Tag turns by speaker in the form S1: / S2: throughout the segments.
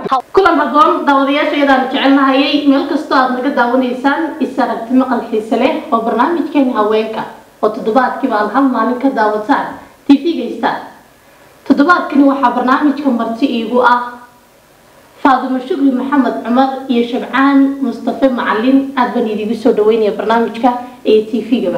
S1: kulan haboon daawadayaasha iyadaanu jecelnahayay meel kastoo aad naga daawanaysaan is aragti maqal xiise leh oo barnaamijkeeni haweenka oo toddobaadkiiba aad hal maalin ka daawataan tv-ga star toddobaadkani waxaa barnaamijka marti iigu ah faadumo shukri maxamed cumar iyo shabcaan mustafe macalin aad baan idiigu soo dhaweynaya barnaamijka ee tv-gaba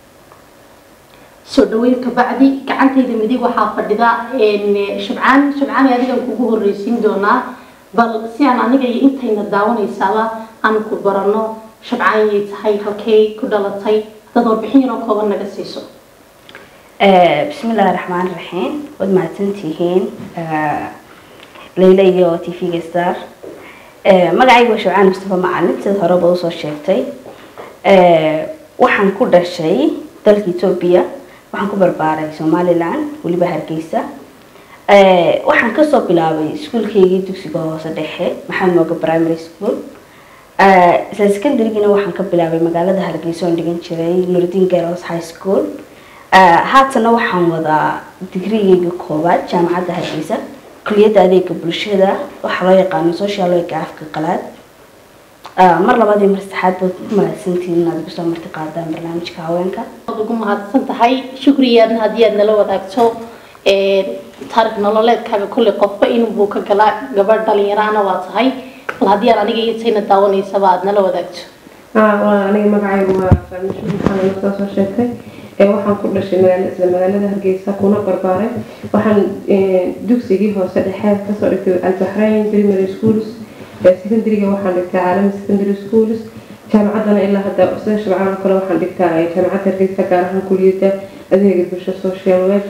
S1: soo dhaweyn kabacdi gacantayda midig waxaa fadhida shabcaan shabcaan adigan kugu horreysiin doonaa bal si aan aniga iyo intayna daawanaysaaba aan ku barano shabcaan yay tahay halkay ku dhalatay dad warbixin yaroo kooban naga siiso
S2: bismillahi raxmaan raxiim waad mahadsantihiin leyla iyo t v-ga star magacayga waa shabcaan mustafa macalin sida horeba usoo sheegtay waxaan ku dhashay dalka etoobiya waxaan ku barbaaray somalilan weliba hargeysa waxaan kasoo bilaabay iskuolkeygii dugsiga hoose dhexe maxamed mooga primary school isla secondarygina waxaan ka bilaabay magaalada hargeysa oon dhigan jiray nuruddin girls high school haatana waxaan wadaa digrigeyga koowaad jaamacadda hargeysa kuliyadda adeega bulshada waxaa loo yaqaano social work afka qalaad mar labaad iyo mar saddexaad baad ku mahadsantihiin inaad igu soo marti qaadaan barnaamijka haweenka
S1: waad ugu mahadsan tahay shukriyaadna haddii aad nala wadaagto taarikh nololeedkaaga kulley qofba inbuu ka galaa gabadh dhalinyaraana waa tahay bal haddii aan aniga iyo intayna daawanaysaba aad nala wadaagto
S3: aniga magacaygu waa faamisho maxamed markaa soo sheegtay waxaan ku dhashay magaala isla magaalada hargeysa kuna barbaaray waxaan dugsigii hoose dhexe kasoo dhigtay albaxrayn primary schools secondaryga waxaan dhigtaa caalami secondary schools jaamacaddana ilaa hadda sida shabcaan oo kale waxaan dhigtaa jaamacadda hargeysa gaar ahaan kuliyadda adeega bulsho social work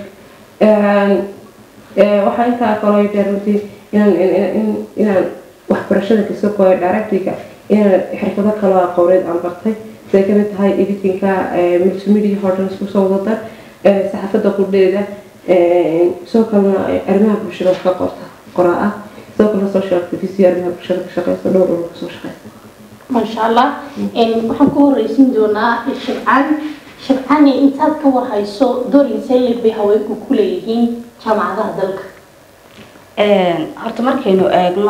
S3: waxaa intaa kaloo dheer runtii inaan inaan waxbarashada kasoo kooyo directriga inaan xirfado kaloo aqooneed aan bartay siday kamid tahay editinka multimedia hordan isku soo wadada saxaafadda qudheeda sidoo kalena arrimaha bulshada wax ka qorta qoraa ah sidoo kalena social activist arrimaha bulshada ka shaqeysa dhowr dhowr kasoo shaqeysa
S1: maasha allah waxaan ku horreysin doonaa shabcaan shabcaani intaad ka warhayso doorinse leeg bay haweenku ku leeyihiin jaamacadaha dalka
S2: horta markaynu eegno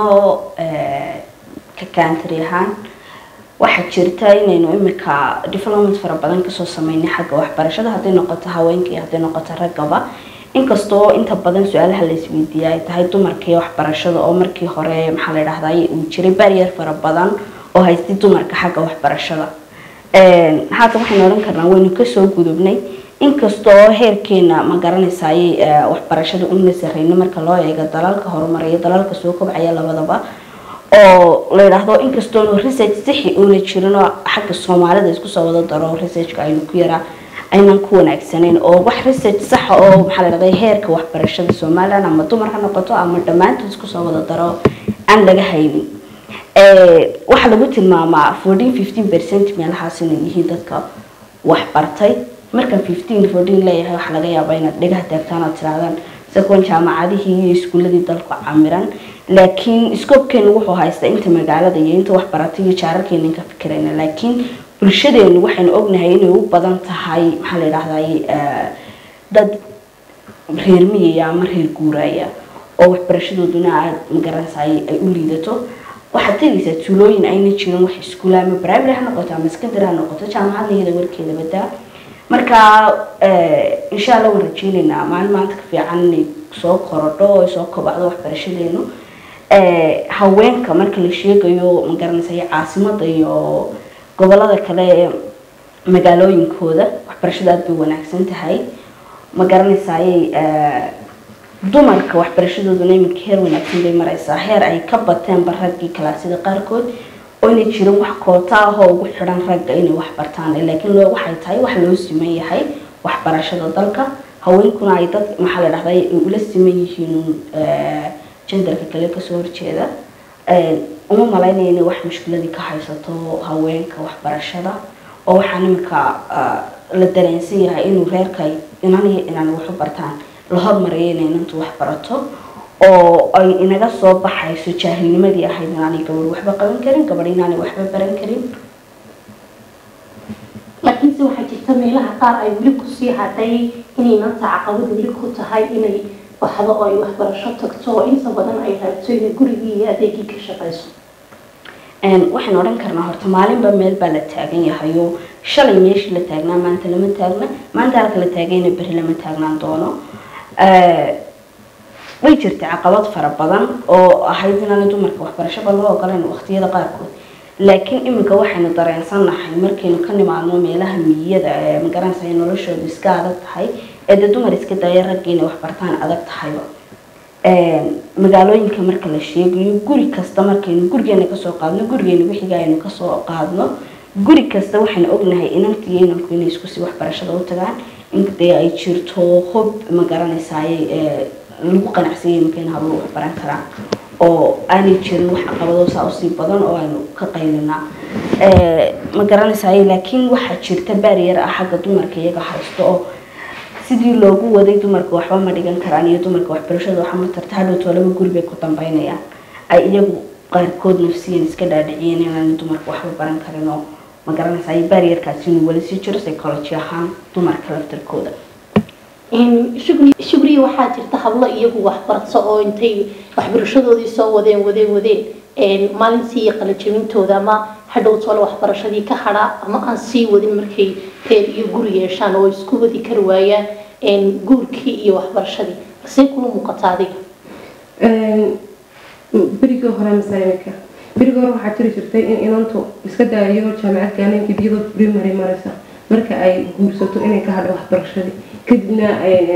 S2: ka kaantari ahaan waxaa jirta inaynu imika development fara badan kasoo sameynay xagga waxbarashada hadday noqoto haweenka iyo hadday noqoto raggaba inkastoo inta badan su-aalaha la isweydiiya ay tahay dumarka iyo waxbarashada oo markii hore maxaa la dhahdaa uu jiray barrier fara badan oo haystay dumarka xagga waxbarashada haatan waxaynu odhan karnaa waynu kasoo gudubnay inkastoo heerkeena ma garanaysaay waxbarashada una sarreynay marka loo eego dalalka horumaraya dalalka soo kobcaya labadaba oo la yidhaahdo inkastoonu research sixi uuna jirin oo xagga soomaalida isku soo wada daro researchka aynu ku yaraa aynan ku wanaagsanayn oo wax research saxa oo maxaa la dhahday heerka waxbarashada somaliland ama dumar ha noqoto ama dhammaantood isku soo wada daro aan laga haynin waxaa lagu tilmaamaa fourteen fifteen percent meelahaas inay yihiin dadka waxbartay markaan fifteen fourteen leeyahay waxaa laga yaabaa inaad dhagaha taagtaan oo tirahdaan isagoon jaamacadihii iyo iskuuladii dalku camiran laakiin scoobkeenu wuxuu haystaa inta magaalada iyo inta waxbaratay iyo jaararkeena ka fikirayna laakiin bulshadeenu waxaynu ognahay inay u badan tahay maxaa la yidhahday dad reer miyaya ama reer guuraya oo waxbarashadooduna aada magaranaysaay ay u liidato waxaad tegaysaa tuulooyin ayna jirin wax iskuula ama primary ha noqoto ama secondary ha noqoto jaamacadna iyada warkeeda badaa marka insha allah waan rajeynaynaa maalin maanta ka fiican inay soo korodho oo soo kobacdo waxbarashadeenu haweenka marka la sheegayo magaranaysa caasimada iyo gobolada kale ee magaalooyinkooda waxbarashada aada bay wanaagsan tahay magaranaysaay dumarka waxbarashadooduna iminka heer wanaagsan bay mareysaa heer ay ka bateenba raggii kalaasida qaarkood oo inay jirin wax koota ah oo ugu xidhan ragga inay wax bartaan laakiin waxay tahay wax loo siman yahay waxbarashada dalka haweenkuna ay dad maxaa la dhahday ula siman yihiin jendarka kale kasoo horjeeda uma malaynaya inay wax mushkiladii ka haysato haweenka waxbarashada oo waxaan iminka la dareensan yahay inuu reerka inan iyo inaan waxu bartaan la hormarayo inay inantu wax barato oo ay inaga soo baxayso jaahilnimadii ahayd inaanay gabadh waxba qaban karin gabadh inaanay waxba baran karin
S1: laakiinse waxaa jirta meelaha qaar ay weli kusii hadhay inay maanta caqabad weli ku tahay inay waxba oo ay waxbarasho tagto oo inta badan ay raabto inay gurigii iyo adeegii ka shaqayso
S2: waxaan odhan karnaa horta maalinba meel baa la taagan yahay oo shalay meeshii la taagnaa maanta lama taagna maanta halka la taagayna berri lama taagnaan doono way jirtay caqabad fara badan oo ahayd inaan dumarka waxbarashaba loo ogolan waqtiyada qaarkood laakiin iminka waxaynu dareensannahay markaynu ka nimaadno meelaha miyiyada ee magaranaysa ay noloshoodu iska adag tahay ee dee dumar iska daya ragga inay waxbartaan adag tahayba magaalooyinka marka la sheegayo guri kasta markaynu gurigeena kasoo qaadno gurigeena wixiga aynu kasoo qaadno guri kasta waxaynu ognahay inantiyo inanku inay iskusii waxbarashada u tagaan intee ay jirto hob magaranaysaay lagu qanacsanyay markayna hablo waxbaran karaan oo aanay jirin wax caqabado saa usii badan oo aynu ka qaylinaa ma garanaysaay laakiin waxaa jirta baariyar ah xagga dumarka iyaga haysto oo sidii loogu waday dumarka waxba ma dhigan karaan iyo dumarka waxbarashada waxa ma tarta hadhowtoo laba guri bay ku dambeynayaan ay iyagu qaarkood nafsiyan iska dhaadhiciyeen inaan dumarka waxba baran karin oo ma garanaysaay baariyarkaasi inuu weli sii jiro psychology ahaan dumarka laftarkooda
S1: shugriya waxaa jirta hablo iyagu waxbarto oo intay waxbarashadoodii soo wadeen wadeen wadeen maalintii iyo qalajabintooda ama hadhow toole waxbarashadii ka hadha ama aan sii wadin markay teer iyo guri yeeshaan oo isku wadi kari waayaan guurkii iyo waxbarashadii balsee kula muuqata adiga
S3: berigii hore masaimika berigii hore waxaa jiri jirtay in inantu iska daya iyadoo jaamacad gaaneenka iyadoo primary maraysa marka ay guursato inay ka hadho waxbarashadii kadibna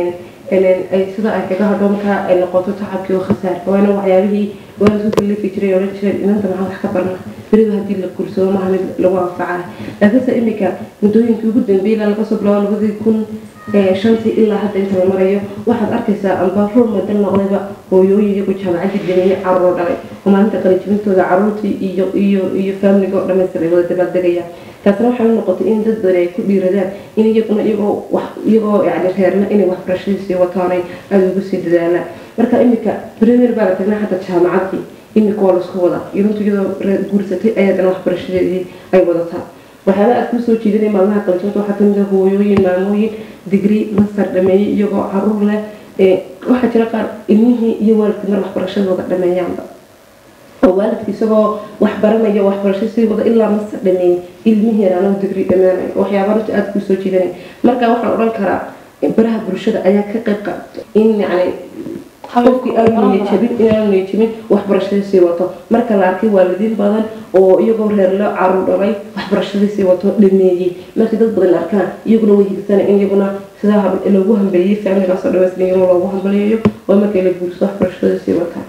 S3: ay sida ay kaga hadho markaa ay noqoto tacabkii oo khasaar waana waxyaabihii waa lasu kalifi jiray odhan jireen inanta maxaa wax ka barna beriba haddii la guursado maaha mid lagu anfacayo laakiinse iminka muddooyinkii ugu dambeeyay ilaa laga soo bilaabo labadii kun shantii ilaa hadda inta la marayo waxaad arkaysaa amba rol madal noqdayba hooyooyin iyagu jaamacadii geliyay caruur dhalay oo maalinta qalijibintooda caruurtii iyo iyo iyo faamiliga oo dhammaystir ay wada dabaaldegayaan taasna waxay u noqotay in dad badan ay ku dhiiradaan in iyaguna iyagoo wax iyagoo yani reerna inay waxbarashadiisii wataanay aada ugu sii dadaalaan marka iminka premier baa la tagnaa hadda jaamacadii iminka waa laisku wadaa idantu iyadoo guursatay ayaadana waxbarashadeedii ay wadataa waxyaaba aad kusoo jiidanay maalmaha qalijinta waxaa kamid ah hooyooyin maamooyin digri master dhameeyey iyagoo caruur leh waxaa jira qaar ilmihii iyo waalidkii mar waxbarashadooda dhameeyaanba oo waalidka isagoo wax baranaya waxbarasho sii wada ilaa master dhameeyey ilmihii yaraanoo digri dhameenaya waxyaaba runta aada kusoo jiidanay marka waxaan odhan karaa baraha bulshada ayaa ka qayb qaata in yacni qofkii aanu niyajabin inaanu niyajabin waxbarashadii sii wato marka la arkay waalidiin badan oo iyagoo reerlo caruur dhalay waxbarashadii sii wato dhameeyey markii dad badan arkaan iyaguna way higsana in iyaguna sidaa loogu hambaliyey faamiligaasoo dhamaystiran iyaguna loogu hambaliyayo oo markii la guurso waxbarashadii sii wataa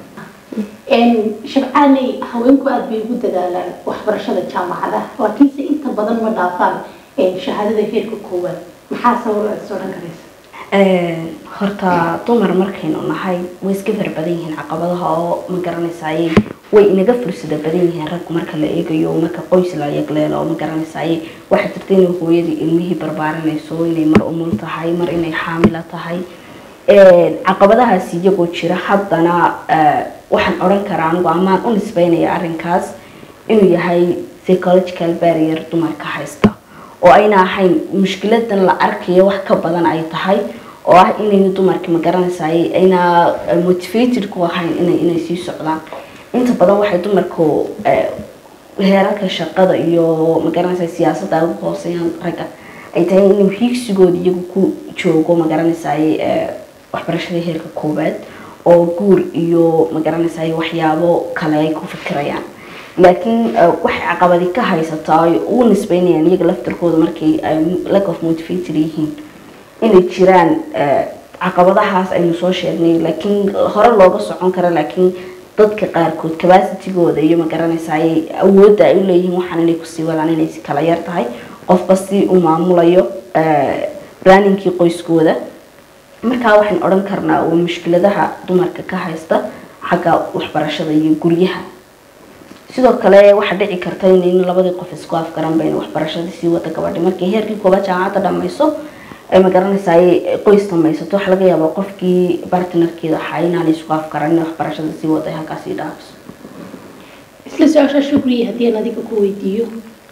S1: shabcaaney haweenku aada bay ugu dadaalaan waxbarashada jaamacadaha laakiinse inta badan ma dhaafaan shahaadada heerka koowaad maxaa sabab aad soo dhan karaysa
S2: horta dumar markaynu nahay way iska fara badan yihiin caqabadaha oo ma garanaysaay way inaga fursada badan yihiin raggu marka la eegayo marka qoys la yagleelo oo ma garanaysaay waxaa jirta inay hooyadii ilmihii barbaarinayso inay mar umul tahay mar inay xaamila tahay caqabadahaasi iyagoo jira haddana waxaan odhan karaa anigu amaan u nisbeynaya arrinkaas inuu yahay psychological barrier dumarka haysta oo ayna ahayn mushkiladan la arkayo wax ka badan ay tahay oo ah inayna dumarka ma garanaysaay ayna motivated ku ahayn inay inay sii socdaan inta badan waxay dumarku heerarka shaqada iyo ma garanaysaa siyaasadda ay ugu hooseeyaan ragga ay tahay inuu hiigsigooda iyagu ku joogo ma garanaysaay waxbarashada heerka koowaad oo guur iyo ma garanaysaay waxyaabo kale ay ku fikirayaan laakiin waxay caqabadi ka haysataa ay ugu nisbeynayaan iyaga laftarkooda markay ay lack of motivated yihiin inay jiraan caqabadahaas aynu soo sheegnay laakiin hore looga socon kara laakiin dadka qaarkood capacitigooda iyo ma garanaysaay awoodda ay u leeyihiin waxaan inay kusii wadaan inay si kala yar tahay qofba si uu maamulayo raaninkii qoyskooda markaa waxaan odhan karnaa waa mushkiladaha dumarka ka haysta xagga waxbarashada iyo guryaha sidoo kale waxaa dhici karta in labadii qof isku afgaran bayna waxbarashadii sii wada gabadhi markay heerkii koobaad jaamacadda dhamayso ma garanaysaa qoys dhamaysato waxaa laga yaabaa qofkii bartnerkeeda ahaa inaanay isku afgaran inay waxbarashada sii wada halkaasii dhaafiso
S1: isla su-aasha shukriya haddii aan adiga ku weydiiyo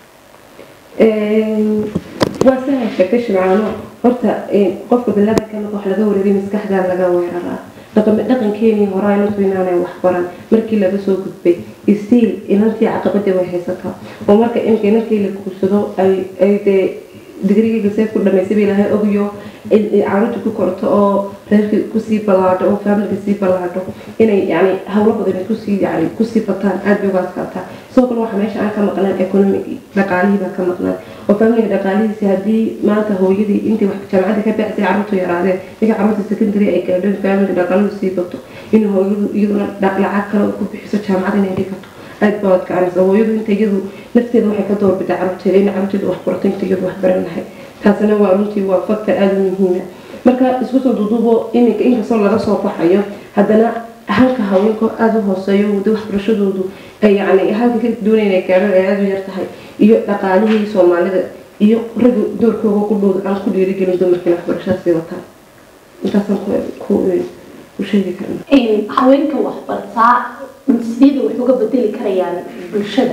S3: waa sahal sheegtay shimcaano horta qofka bilaadanka marka wax laga wareeray maskaxdaa laga weeraraa dhaqankeenii horaa inantu inaanay waxbaran markii laga soo gudbay stiil inantii caqabadii way haysataa oo marka imka inankii la guursado ay dee digrigiga see ku dhamaysay ba ilaahay ogyo caruurta ku korto oo reerkii kusii ballaadho oo faamilka sii ballaadho inay yani hawlo badan kusii yani kusii bataan aad bay uga adkaataa sidoo kale waxaa meesha aan ka maqnaan economic dhaqaalihii baa ka maqnaan oo faamiliga dhaqaalihiisi haddii maanta hooyadii intii wax jaamacadda ka baxsay caruurtu yaraadeen markii caruurta secondary ay gaadheen faamiliga dhaqaaluhu sii bato in hooyadu iyaduna lacag kale ku bixiso jaamacad inay dhigato aad baa adkaanaysa hooyadu inta iyadu nafteeda waxay ka doorbidaa caruurteeda in caruurteeda wax barato inta iyadu wax baran lahay taasina waa runtii waa faktor aada u muhiima marka isku soo duuduubo iminka inkastoo laga soo baxayo haddana halka haweenka aada u hooseeyo wada waxbarashadoodu ay yani halka ka doonayna gaadhan ay aada u yar tahay iyo dhaqaalihii soomaalida iyo ragga doorkooga ku dhow aan ku dhiirigelin dumarkiina waxbarashada sii wataan intaasaan ku sheegi karna
S1: haweenka waxbartaa sideeda wax uga bedeli karayaan bulshada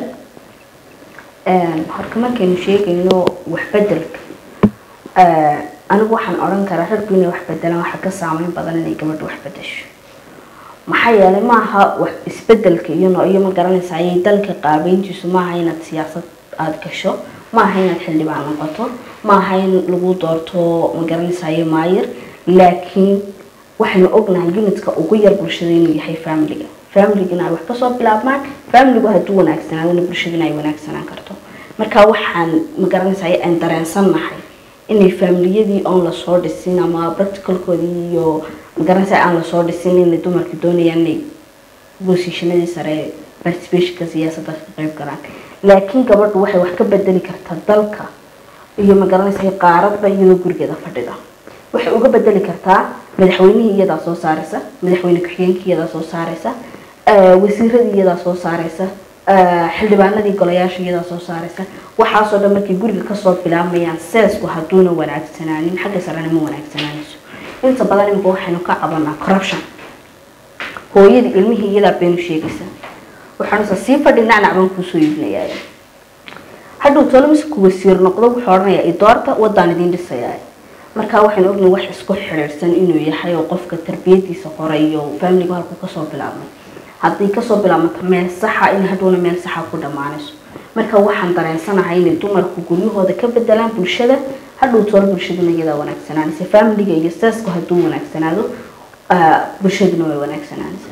S2: horka markaynu sheegayno waxbedelka anigu waxaan odhan karaa raggu inay wax bedelaan waxaa ka saameyn badan inay gabadha wax bedesho maxaa yeelay maaha wax isbedelka iyo iyo ma garanaysa ayay dalka qaabeyntiisu maaha inaad siyaasad aada gasho maaha inaad xildhibaan noqoto maaha in lagu doorto ma garanaysayo maayir laakiin waxaynu ognahay unitka ugu yar bulshada inuu yahay familiga familigana ay wax kasoo bilaabmaan familigu hadduu wanaagsanaadona bulshadana ay wanaagsanaan karto marka waxaan ma garanaysayo aan dareensannahay inay familiyadii oon lasoo dhisin ama practicalkoodii iyo magaranaysa aan lasoo dhisin inay dumarka doonayaan inay bosishanadii sare participationka siyaasadda ka qayb galaan laakiin gabadhu waxay wax ka bedeli kartaa dalka iyo magaranaysa qaaradba iyadoo gurigeeda fadhida waxay uga bedeli kartaa madaxweynihii iyadaa soo saaraysa madaxweyne ku-xigeenkii iyadaa soo saaraysa wasiiradii iyadaa soo saaraysa xildhibaanadii golayaasha iyadaa soo saaraysa waxaasoo dhan markay guriga kasoo bilaabmayaan seesku hadduuna wanaagsanaanin xagga sarena ma wanaagsanaaneso inta badan imika waxaynu ka cabanaa corruption hooyadii ilmihii iyadaa beenu sheegaysa waxaanusa sii fadhi nacnac baan kuusoo iibinayaa hadhow tolomisku wasiir noqdo wuxuu odhanayaa idoorta wadaan idiin dhisayaa markaa waxaynu ognahay wax isku xidhiidhsan inuu yahay oo qofka tarbiyadiisa hore iyo faamiligu halku kasoo bilaabmay hadday kasoo bilaabmato meel saxa in hadhowna meel saxa ku dhammaanayso marka waxaan dareensanahay inay dumarku guryahooda ka bedelaan bulshada hadhow tool bulshaduna iyadaa wanaagsanaanaysa faamiliga iyo seesku hadduu wanaagsanaado bulshaduna way wanaagsanaanaysa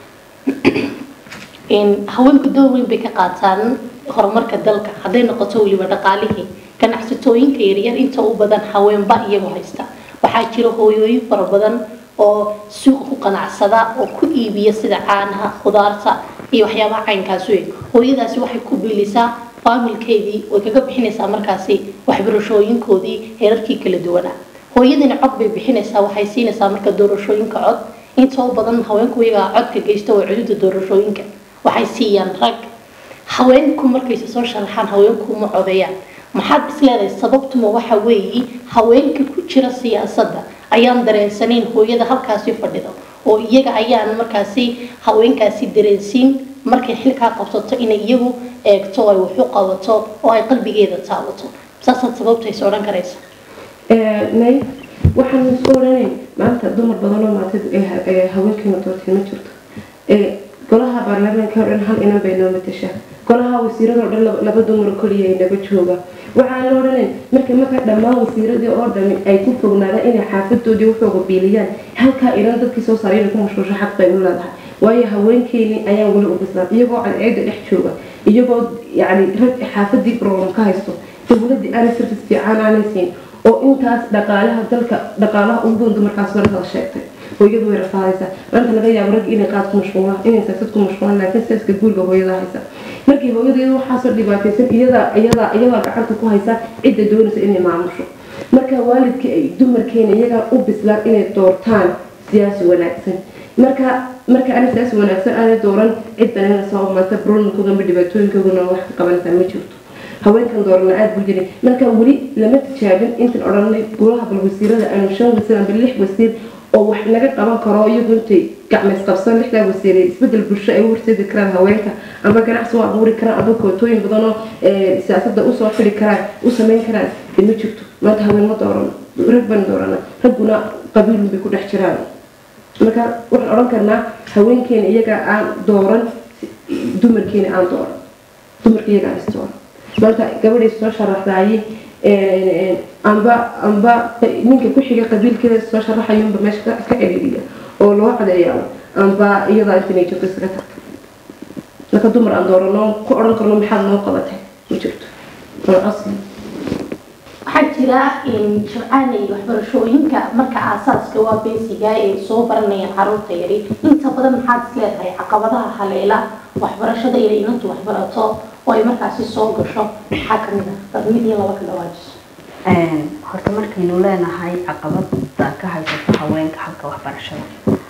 S1: haweenku door weyn bay ka qaataan horumarka dalka hadday noqoto weliba dhaqaalihii ganacsatooyinka yaryar inta u badan haweenba iyagoo haysta waxaa jira hooyooyin fara badan oo suuqa ku qanacsada oo ku iibiya sida caanaha khudaarta iyo waxyaabaha caynkaas wey hooyadaasi waxay ku bilisaa faamilkeedii way kaga bixinaysaa markaasi waxbarashooyinkoodii heerarkii kala duwanaa hooyadina cod bay bixinaysaa waxay siinaysaa marka doorashooyinka cod inta u badan haweenku iyagaa codka geysta waa cududa doorashooyinka waxay siiyaan rag haweenku markayse soo sharaxaan haweenku ma codeeyaan maxaad isleedahay sababtuma waxa weeye haweenka ku jira siyaasadda ayaan dareensanayn hooyada halkaasi fadhido oo iyaga ayaan markaasi haweenkaasi dareensiin markay xilkaa qabsato inay iyagu eegto ay waxu qabato oo ay qalbigeeda taabato saasaad sababtaysa odhan karaysa
S3: nay waxaan isku odhanayn maanta dumar badan oo maanta haweenkeena doortay ma jirto golaha baarlamaanka oo dhan hal inan bay noo matashaa golaha wasiirada oo dhan laba dumar koliya ay naga jooga waxaan la odhanayn marka marka dhammaan wasiiradii oo dhami ay ku fognaadaan inay xaafadoodii waxooga biiliyaan halkaa inan dadkii soo saaray inay ku mashquulsho xaq bay u leedahay waayo haweenkeeni ayaan weli u bislaan iyagoo cadceeda dhex jooga iyagoo yani rag xaafadii problem ka haysto dowladii aanay service fiican aanay siin oo intaas dhaqaalaha dalka dhaqaalaha ugu goon dumarkaas warada sheegtay hooyadu way rafaadaysaa maanta laga yaabo rag inay qaad ku mashquulaan inay siyaasad ku mashquulaan laakiin siyaaska guurga hooyada haysa markii hooyada iyada waxaasoo dhibaataysan iyadaa iyadaa iyadaa gacanta ku haysa cidda doonaysa inay maamusho marka waalidkii ay dumarkeena iyagaa u bislaan inay doortaan siyaasi wanaagsan marka marka ana siyaasi wanaagsan aanay dooran cid bananaysa oo maanta problemkooda ama dhibaatooyinkoodana wax ka qabanaysaa ma jirto haweenkan doorana aada buu jiray marka weli lama tijaabin intan odhanay golaha bal wasiirada aanu shan wasiir amba lix wasiir oo wax naga qaban karo iyagu intay gacmays qabsan lixdaa wasiire isbedel bulsho ay u horseedi karaan haweenka amba ganacsi u abuuri karaan amba kootooyin badan oo siyaasadda usoo xidi karaan u sameyn karaan de ma jirto maanta haween ma doorano rag baan doorana ragguna qabiilun bay ku dhex jiraan marka waxaan odhan karnaa haweenkeena iyaga aan dooran dumarkeena aan dooran dumarka iyaga aan isdooran maanta gabadhay soo sharaxdaayey amba amba ninka ku xiga qabiilkeeda soo sharaxayunba meesha ka ka celiiriya oo loo cadeeyaa amba iyadaa intanay jirto iskaga tagta marka dumar aan doorano ku odhan karno maxaad noo qabatay ma jirto waa asli
S1: waxaa jira sharcaanay waxbarashooyinka marka aasaaska waa beesiga ay soo baranayaan caruurta yari inta badan maxaad is leedahay caqabadaha haleela waxbarashada inay inantu waxbarato oo ay markaasi soo gasho maxaa kamid ah dad mid iyo laba ka dhawaajiso
S2: horta markaynu leenahay caqabada ka haysato haweenka xagga waxbarashada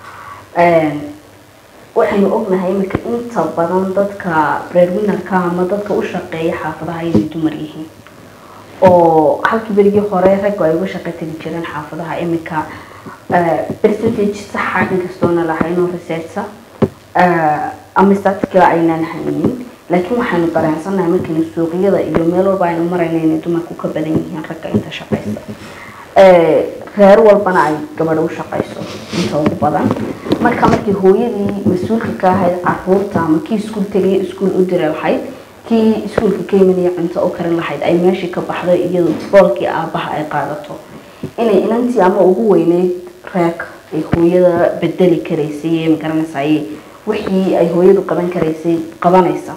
S2: waxaynu ognahay iminka inta badan dadka breadwinnerka ama dadka u shaqeeya xaafadaha inay dumar yihiin oo halkii berigii hore raggu ay uga shaqo tegi jireen xaafadaha iminka percentage saxa inkastoona lahaynoo researcha ama statika aynaan haynin laakiin waxaynu dareensannahay markaynu suuqyada iyo meel walba aynu marayna inay dumarku ka badan yihiin ragga inta shaqaysa reer walbana ay gabadha u shaqayso inta ugu badan marka markii hooyadii mas-uulka ka ahayd caruurta ama kii iskuul tegay iskuul u diri lahayd kii iskuulka ka imanaya cunto u karin lahayd ay meeshii ka baxdo iyadu boolkii aabaha ay qaadato inay inantii ama ugu weyneyd reeg ay hooyada bedeli karaysay ee magaranaysaay wixii ay hooyadu qaban karaysay qabanaysa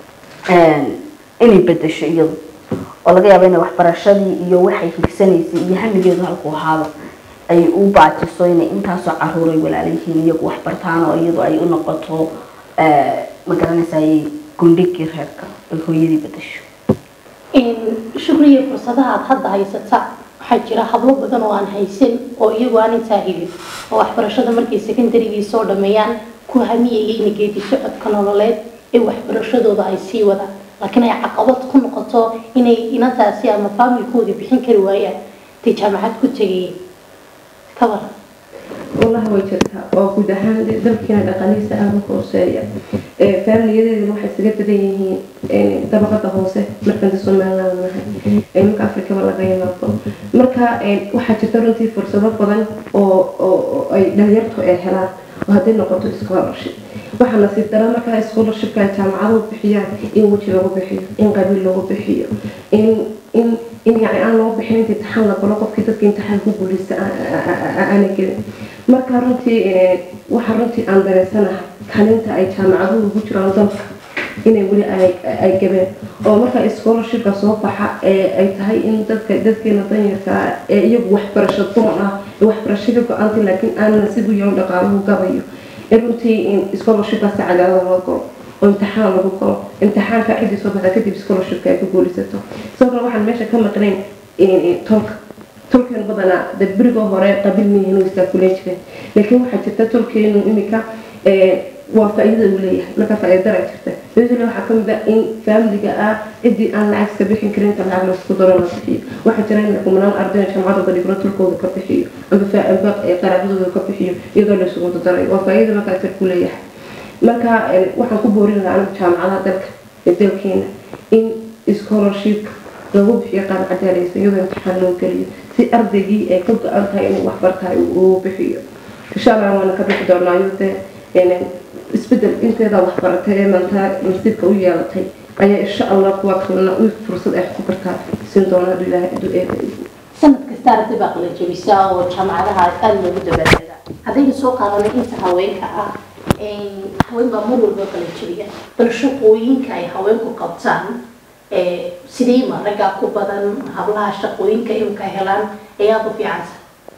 S2: inay bedesho iyadu oo laga yaabo inay waxbarashadii iyo waxay higsanaysay iyo hamigeedu halku ahaaba ay u baajiso inay intaasoo caruur ay walaala yihiin iyagu waxbartaan oo iyadu ay u noqoto magaranaysaay gundhigii reerka ay hooyadii bedesho
S1: shukriya fursadaha aad hadda haysata waxaa jira hablo badan oo aan haysan oo iyagu aan intaa helin oo waxbarashada markay secondarygii soo dhameeyaan ku hamiyaya ina geedi socodka nololeed ee waxbarashadooda ay sii wadaan laakiin ay caqabad ku noqoto inay inantaasi ama faamilkoodii bixin kari waayaan intay jaamacad ku tegayeen ka waran
S3: wallahi way jirtaa oo guud ahaan dalkiina dhaqanihiisa aada u hooseeya faamiliyadeedana waxay isaga badan yihiin dabaqada hoose markanta somaliland nahay marka afrikaba laga yimaado marka waxaa jirta runtii fursado badan oo oo ay dhalinyartu ay helaan oo hadday noqoto scholarship waxaa nasiib dara markaa scholarshipka ay jaamacaduhu bixiyaan in weji lagu bixiyo in qabiil lagu bixiyo in in in yani aan loo bixin inta imtixaan la galo qofkii dadka imtixaan ku guuleysta aana gelin marka runtii waxaa runtii aan dareensanahay kalinta ay jaamacaduhu ugu jiraan dalka inay weli ay gabeen oo marka scholarshipka soo baxa ee ay tahay in dadka dadkeena danyarka ee iyagu waxbarasho doon ah ee waxbarashada go-aantay laakiin aanan sigu yaho dhaqaaluhu gabayo in runtii in scholarshipkaasi cadaalada loo galo oo imtixaan lagu galo imtixaanka ciddii soo baxda kadib scholarshipka ay ku guulaysato sidoo kale waxaan meesha ka maqnayn tolka tolkeenu badanaa de berigoo hore qabiil miyihin way istaakuleen jireen laakiin waxaa jirta tolkeenu imika waa faa-iidada uu leeyahay marka faa-iidara jirta faa-iidada waxaa ka mid ah in faamiliga ah ciddii aan lacag iska bixin karin inta lacag laisku daro la bixiyo waxaa jira in kumanaan ardayna jaamacadooda dhigro tolkooda ka bixiyo amba amba qaraabadooda ka bixiyo iyadoo la isugu darayo waa faa-iida markaa tir ku leeyahay marka waxaan ku boorin lahaa anigu jaamacadaha dalka ee dalkeena in scholarship lagu bixiyo qaab cadaalaysa iyadoo imtixaan loo geliyo si ardaygii ay ka go-an tahay inuu waxbartahay uu bixiyo insha allah waana ka bixi doonaa iyadoo isbedel inteeda waxbaratay ee maanta nasiibka u yeelatay ayaa insha allah kuwa kalena u fursad ay ku bartaa siin doona hadduu ilaahay hadduu eeba
S1: sanad kasta arday baa qala jabisaa oo jaamacadaha aada loogu dabaalada haddaynu soo qaadanay inta haweenka ah haween baa mar walba qala jabiya bal shaqooyinka ay haweenku qabtaan sidee ma raggaa ku badan hablaha shaqooyinka imka helaan ayaad u fiicansa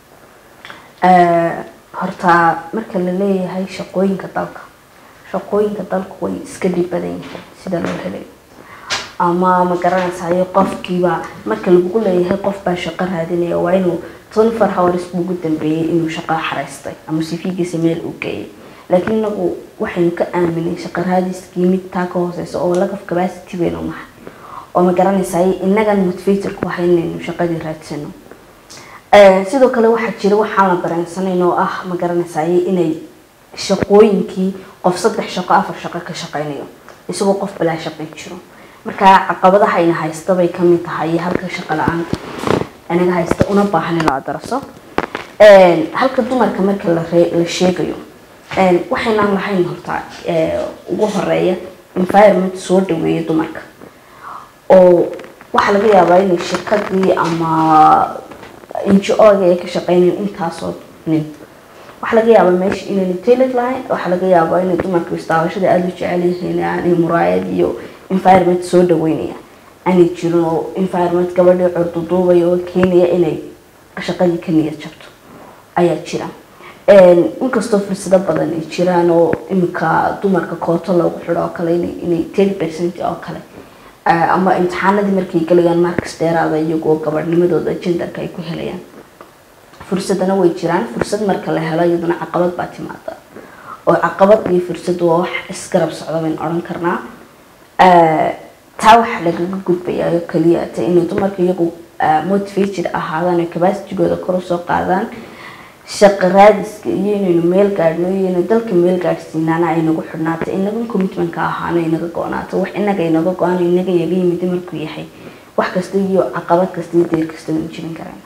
S2: horta marka la leeyahay shaqooyinka dalka shaqooyinka dalku way iska dhib badan yihiin sida loo helay ama ma garanaysayo qofkiiba marka lagu leeyahay qof baa shaqo raadinaya waa inuu twenty four hours buu ugu dambeeyey inuu shaqo xaraystay ama sifigiisa meel uu geeyay laakiin inagu waxaynu ka aaminay shaqo raadiskii mid taa ka hooseysa oo laga capacity weynu nahay oo ma garanaysaay inagan motivator ku ahay inaynu shaqadii raadsano sidoo kale waxaa jira waxaan la dareensanayn oo ah ma garanaysaay inay shaqooyinkii qof saddex shaqo afar shaqo ka shaqeynayo isagoo qof balaa shaqay jiro marka caqabadaha ina haysta bay kamid tahay halka shaqo la-aan inaga haysta una baahan in la daraso Een, halka dumarka marka la ree- la sheegayo een, waxaynaan lahayn horta ee, ugu horeeya environment soo dhaweeya dumarka oo waxaa laga yaabaa inay shirkadii ama ngo-ga ay ka shaqeynayeen intaasoo nin waxaa laga yaabaa meesha inayna tailor lahayn waxaa laga yaabaa inay dumarka istaabashada aada u jecel yihiin aanay muraayad iyo environment soo dhaweynaya aanay jirin oo environment gabadhii curduduubaya oo keenaya inay shaqadii ka niyad jabto ayaa jira Een, inkastoo fursado badan ay jiraan oo iminka dumarka kooto loogu xidho oo kale inay inay ten percent oo kale ah, ama imtixaanadii markay galayaan markas dheeraada iyagoo gabadhnimadooda genderka ay ku helayaan fursadana way jiraan fursad marka la helo iyaduna caqabad baa timaada oo caqabad iyo fursad waa wax isgarab socda bayn odhan karnaa Eh, taa waxaa lagaga gudbayaa oo keliya ta inay dumarka iyagu eh, motivated ahaadaan oo capacitygooda kor usoo qaadaan shaqo raadiska iyo inaynu meel gaadhno iyo inaynu dalka meel gaadhsiinaana ay nagu xidhnaato inaga commitmentka ahaana inaga go-naato wax inaga inaga go-aan inaga yaga yimid markuu yahay wax kasta iyo caqabad kasta iyo deer kasta waynu jibin karayna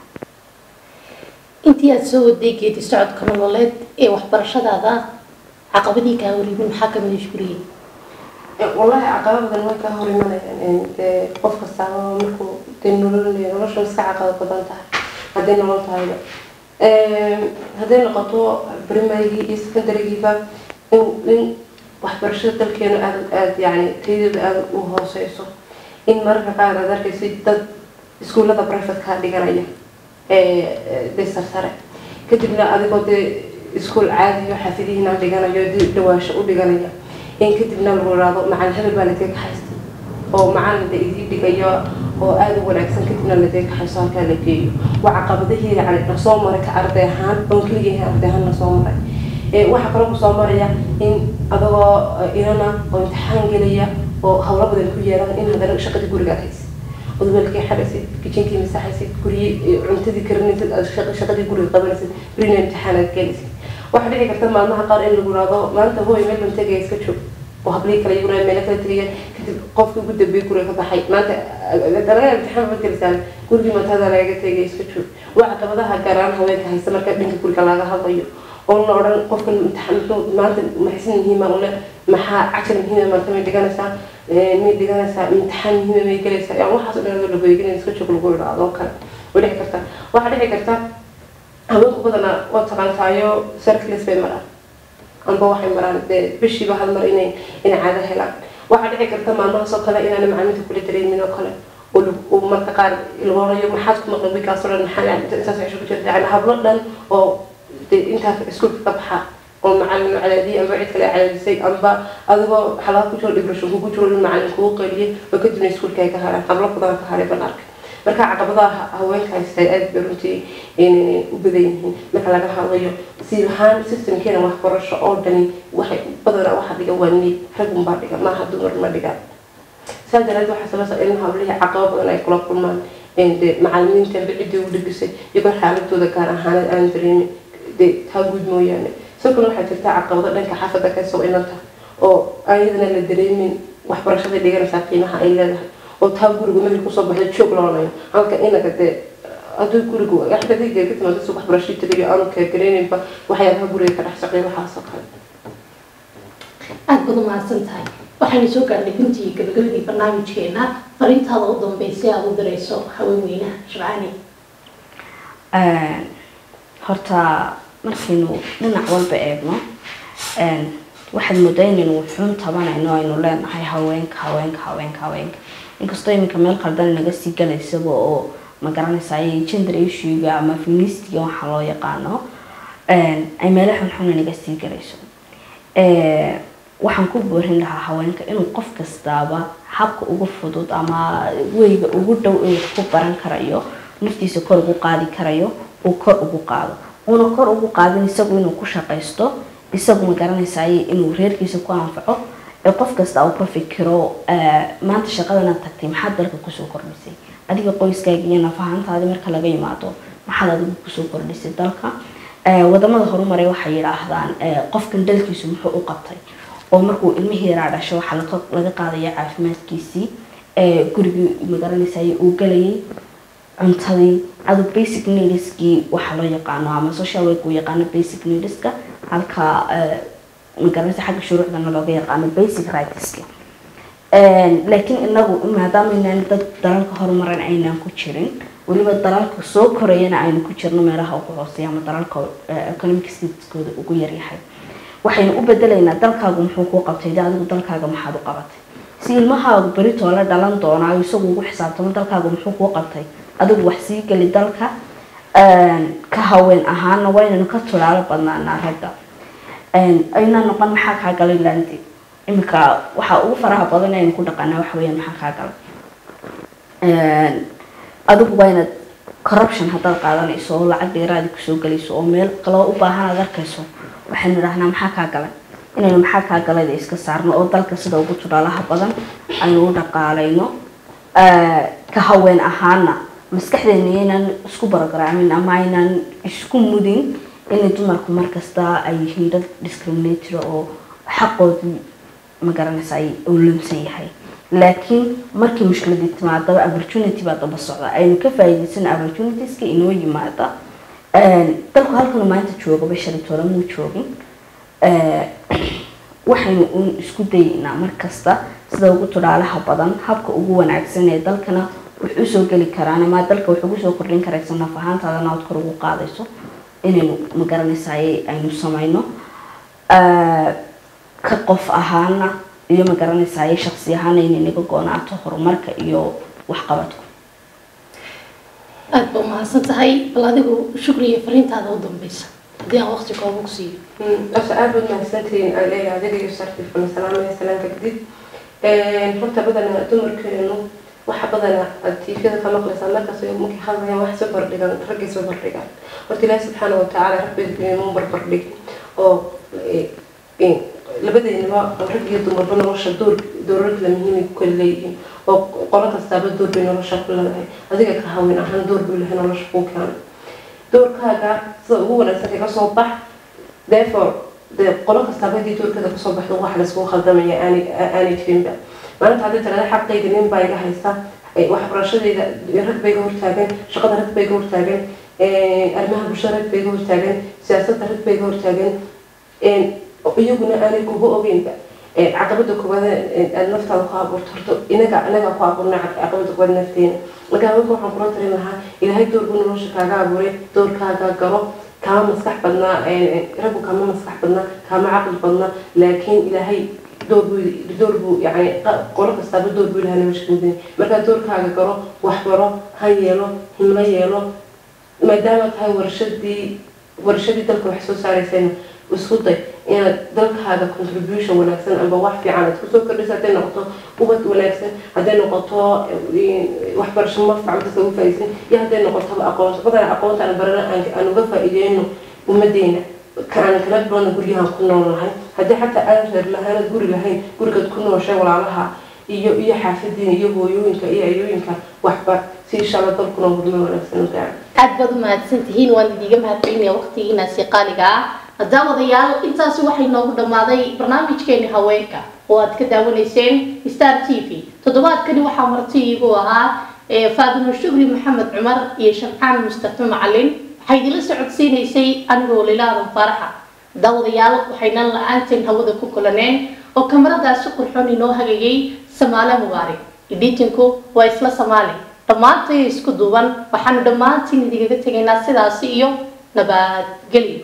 S1: intii aada soo waday geedi socodka nololeed ee waxbarashadaada caqabadii kaa wareegin maxaa ka mid ishguriyey
S3: wallaahi caqabad badan way ka hor imanayaan dee qof kastaaba markuu dee nolol leeyahay nolosha iska caqabad badan tahay hadday nolol tahayba hadday noqoto primarygii iyo secondarygiiba in in waxbarashada dalkeenu aad aad yani tayadeedu aada u hooseyso in mararka qaar aad arkaysa dad iskuullada privatekaa dhiganaya dee sarsare kadibna adigoo dee iskuul caadiyo xafidihiina dhiganayo dib dhawaasho u dhiganaya in kadibna lagu ihahdo macalin hebel baa ladee kaxaystay oo macalin la idii dhigayo oo aada u wanaagsan kadibna ladee kaxaysto halkaa la geeyo waa caqabadihii yani lasoo maray ka arday ahaan oon keligii arday ahaan lasoo maray waxaa kaloo kusoo maraya in adagoo inana oo imtixaan gelaya oo hawlo badan ku yeelan in haddana shaqadii gurigaad haysid odweelkii xadhaysid kijinkii masaxaysid guryi cuntadii karinaysid aad shaqadii guriga qabanaysid berina imtixaanaad gelaysid waxaa dhici karta maalmaha qaar in lagu ihahdo maanta hooy meel ban tegaya iska joog oo hablii kale iyaguna meelo kala tegaya kadib qofkii ugu dambeeyay guriga ka baxay maanta dalaga imtixaan baad gelaysaa gurigii maantada lagaga tegaya iska joog waa caqabadaha gaaraan haweenka haysta marka dhanka guriga laga hadlayo oo la odhan qofkan imtixaan muxuu maanta maxaysan muhiima ule maxaa cashar muhiima maanta may dhiganaysaa may dhiganaysaa imtixaan muhiima may gelaysaa yani waxaas o dhan adoo lagoyginay iska joog lagu idhaahdo kale way dhici karta waxaa dhici karta haweenku badanaa waa taqaantaayo circles bay maraan amba waxay maraan dee bishiiba hal mar inay inay caado helaan waxaa dhici karta maalmahaas oo kale inaana macaamiinta kula dareemin oo kale oo marka qaar iloonayo maxaad ku maqan wikaas oo dhan maxaa intaas cisho ku jirta yani hablo dhan oo dee intaa iskuulka ka baxa oo macalin cadaadiyay amba cid kale cadaadisay amba adigoo xalaad ku jiro dhibrasho kugu jiro in macalin kugu qeyliyay oo kadibna iskuulka ay ka haraan hablo badan ka haray banaarka marka caqabadaha haweenka haystay aada bay runtii u badan yihiin marka laga hadlayo si ahaan systemkeena waxbarasho oo dhani waxay badanaa waxa dhiga waa niid ragunbaa dhiga maaha dumar ma dhigaan saa daraadeed waxaa sabasa in hablihii caqabo badan ay kula kulmaan de macalimiinta amba ciddii u dhigisay iyagoo xaaladooda gaar ahaaneed aan dareemin de taa guud mooyaane sidoo kale waxaa jirta caqabado dhanka xaafadda kasoo inanta oo ayadana la dareemin waxbarashada dhiganaysaa qiimaha ay leedahay oo taa guriga markii kusoo baxda joog loonayo halka inaga dee hadduu gurigu xadadiga ka timaado si waxbarashadii tagayo aanu kagareyninba waxyaabaha guriga ka dhex socday waxaasoo kale
S1: aada baad umahadsan tahay waxaynu soo gaarnay guntii gabagabadii barnaamijkeena fariintaada u dambeysay aada u dirayso haweenweynaha shabcaani
S2: horta markaynu dhinac walba eegno waxaad moodaa inaynu wuxuun tabanayno aynu leenahay haweenka haweenka haweenka haweenka inkastoo iminka meel qaldan naga sii galaysaba oo magaranaysa ay gender issuega ama feministiga waxaa loo yaqaano ay meelo xunxuna naga sii galayso waxaan ku boorin lahaa haweenka inuu qof kastaaba habka ugu fudud ama weyga ugu dhow inuu ku baran karayo naftiisa kor ugu qaadi karayo uu kor ugu qaado uuna kor ugu qaadin isagu inuu ku shaqaysto isagu magaranaysaay inuu reerkiisa ku anfaco ee qof kasta uu ka fikiro maanta shaqadana tagtay maxaad dalka kusoo kordhisay adiga qoyskaaga iyo nafahantaadi marka laga yimaado maxaad adigu kusoo kordhisay dalka wadamada horumaray waxay yidhaahdaan qofkan dalkiisu muxuu u qabtay oo markuu ilmihii yaraa dhasho waxaa laga qaadaya caafimaadkiisii gurigii magaranaysaay uu galayay cuntadii adu basic needskii waxaa loo yaqaano ama social work uu yaqaano basic needska halka magaranaysa xagga shuruucdana looga yaqaano basic rightska laakiin inagu maadaama inaan dad dalalka horumaran aynaan ku jirin weliba dalalka soo korayana aynu ku jirno meelaha ugu hooseeya ama dalalka economic statekooda ugu yaryahay waxaynu u bedelaynaa dalkaagu muxuu kuu qabtay de adigu dalkaaga maxaad u qabatay si ilmahaagu beritoo la dhalan doonaayo isagu ugu xisaabtamo dalkaagu muxuu kuu qabtay adigu wax sii geli dalka ka haween ahaana waynanu ka tulaalo badnaanaa ragga aynaa noqon maxaa kaa galay landi iminka waxaa ugu faraha badan aynu ku dhaqanaa waxa weyaan maxaa kaa galay adigu waa inaad corruption haddaad qaadanayso oo lacag dheeraadi kusoo gelayso oo meel kaloo u baahan aad arkayso waxaynu idhahnaa maxaa kaa galay inaynu maxaa kaa galayda iska saarno oo dalka sida ugu tulaalaha badan aynu u dhaqaalayno ka haween ahaana maskaxdeena inaan isku barogaramin ama aynaan isku mudin inay dumarku markasta ay yihiin dad discriminator oo xaqoodii magaranaysa ay ulamsan yahay laakiin markii mushkiladii timaadaba opportunity baa daba socda aynu ka faa'iidaysan opportunitieska inoo yimaada dalku halkanu maanta joogaba shalitoole muu joogin waxaynu un isku dayeynaa markasta sida ugu tudhaalaha badan habka ugu wanaagsan ee dalkana wax usoo geli karaan ama dalka wax ugu soo kordhin karaysa naf ahaantaadana ood kor ugu qaadayso inaynu magaranaysaay aynu samayno ka qof ahaana iyo magaranaysaay shaksi ahaana inay naga goonaato horumarka iyo waxqabadku
S1: aada ba umahadsan tahay bal adigu shukriya fariintaada u dambeysa haddii aan waqti kooba ku siiyo
S3: asa aad baad mahadsantihiin aan leeyahay adiga iyo sartif bana salaamaya salaanka kadib horta badana dumarkeenu waxa badana aad tiifyada ka maqlaysaa markaas markay hadlayaan wax soo bardhigan raggay soo bardhigaan horta ilaahi subxaana watacaala rabbimu barbardhig oo labadeynaba rag iyo dumarba nolosha door doorar kala muhiimay ku kala leeyihiin oo qolo kastaaba door bay nolosha ku leedahay adiga ka haween ahaan door buu lehay nolosha kuu keenay doorkaaga sida ugu wanaagsan kaga soo bax therefore dee qolo kastaaba hadii doorkeeda kasoo baxdo wax layskugu khaldamaya aanay jirinba maalinta haddii tirada xaqayga nin baa iga haysta waxbarashadeyda rag bay iga hortaagan shaqada rag bay iga hortaagan arrimaha bulshada rag bay iga hortaagan siyaasadda rag bay iga hortaagan iyaguna aanay kuga ogeynba caqabada koowaad aad naftaada ku abuurto horta inaga anaga ku abuurna caqabada koowaad nafteena marka haweenka waxaan kula tarin lahaa ilaahay door buu nolosha kaaga abuuray doorkaaga galo kama maskax badnaa raggu kama maskax badnaa kama caqli badnaa laakiin ilaahay door buu door buu yani qolo kastaaba door buu ilahay nolosha mudin markaa doorkaaga galo waxbaro ha yeelo himlo yeelo maadaama tahay warshadii warshadii dalka wax soo saaraysayna isku day inaad dalkaaga contribution wanaagsan amba wax fiican aad kusoo kordhisa hadday noqoto ubad wanaagsan hadday noqoto waxbarasho mafac dadka uga faa'iidsan iyo hadday noqotoba aqoon badan aqoontaan barana aan uga faa'iideyno ummadeena aan kala bilowna guryahan ku nool lahay haddii xataa aan reer lahaanad guri lahayn gurigaad ku nooshay walaalaha iyo iyo xaafadiina iyo hooyooyinka iyo ayooyinka waxbar si insha allah dalkuna horumar wanaagsan u gaaro
S1: aada baad u mahadsan tihiin waan idiiga mahadcelinaya waqtigiinaasi qaaliga ah daawadayaal intaasi waxay noogu dhammaaday barnaamijkeeni haweenka oo aad ka daawanayseen star t v toddobaadkani waxaa marti iigu ahaa faadimo shukri maxamed cumar iyo shamcaan mustafa macalin waxay idinla socodsiinaysay anigoo lilaadan faaraxa daawadayaal waxaynan la-aanteen hawada ku kulaneen oo kamaradaasi qurxoon inoo hagayay samaale mubaarig iditinku waa isla samaali dhammaantay isku duuban waxaanu dhammaantiin idigaga tegaynaa sidaasi iyo nabadgelyo